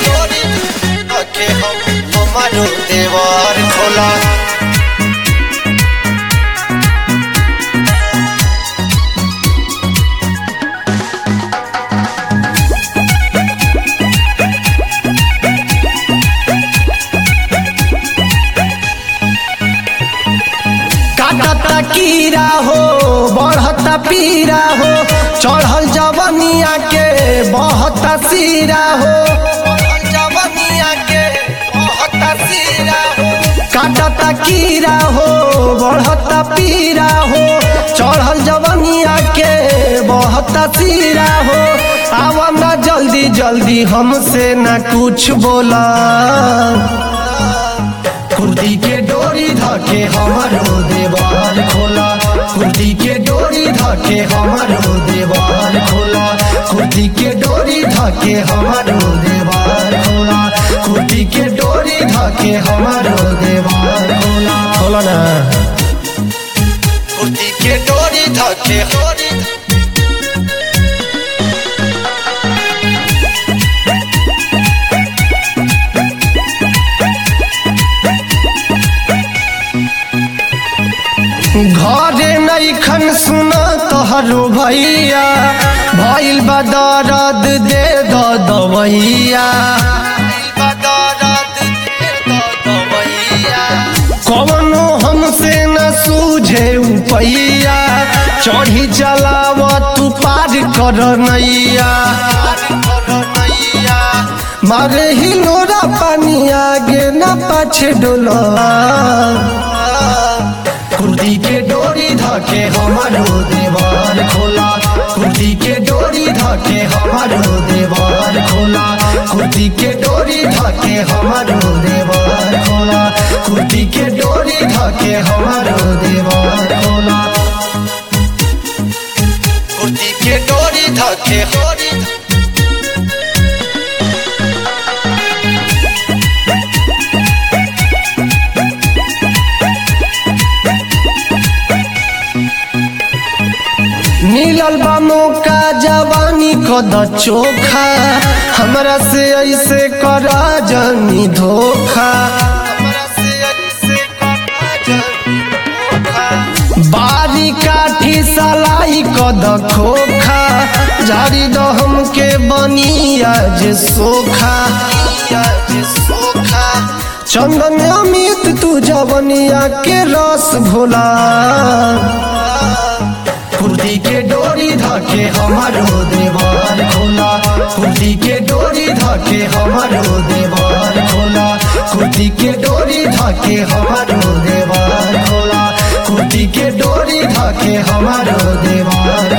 डोरी धके हम हमारो देवार खोला काटता कीड़ा हो बढ़ता पीरा हो चढ़ल जवनिया के बहता सीरा हो जवनिया के बहुत सीरा हो काटता कीड़ा हो बढ़ता पीरा हो चढ़ल जवनिया के बहता सीरा हो आवा ना जल्दी जल्दी हमसे ना कुछ बोला कुर्ती के डोरी धके हमारो देवाल खोला कुर्ती के डोरी धके हमारो देवाल खोला कुर्ती के डोरी धके हमारो देवाल खोला कुर्ती के डोरी धके हमारो देवाल खोला खोला ना कुर्ती के डोरी धके डोरी घरे नैखन सुन तोहरो भैया भइल बा दर्द दे द दवैया बदरत दे दो दवैया कवनो हमसे न सूझे उपैया चढ़ी चलाव तू पार कर नैया नैया मारे हिलोरा पानी आगे न पाछे डोला कुर्ती के डोरी धके हमारो देवार खोला कुर्ती के डोरी धके हमारो देवार खोला कुर्ती के डोरी धके हमारो देवार खोला कुर्ती के डोरी धके हमारो देवार खोला कुर्ती के डोरी धके डोरी मिलल बा मौका जवानी कद चोखा हमरा से ऐसे करा जनी धोखा हमरा से ऐसे करा बारी काठी सलाई कद खोखा झाड़ी द हमके बनिया जे सोखा जे सोखा चंदन अमित तू जवनिया के रस भोला कुर्ती के डोरी धके हमारो देवार खोला कुर्ती के डोरी धके हमारो देवार खोला कुर्ती के डोरी धके हमारो देवार खोला कुर्ती के डोरी धके हमारो देवार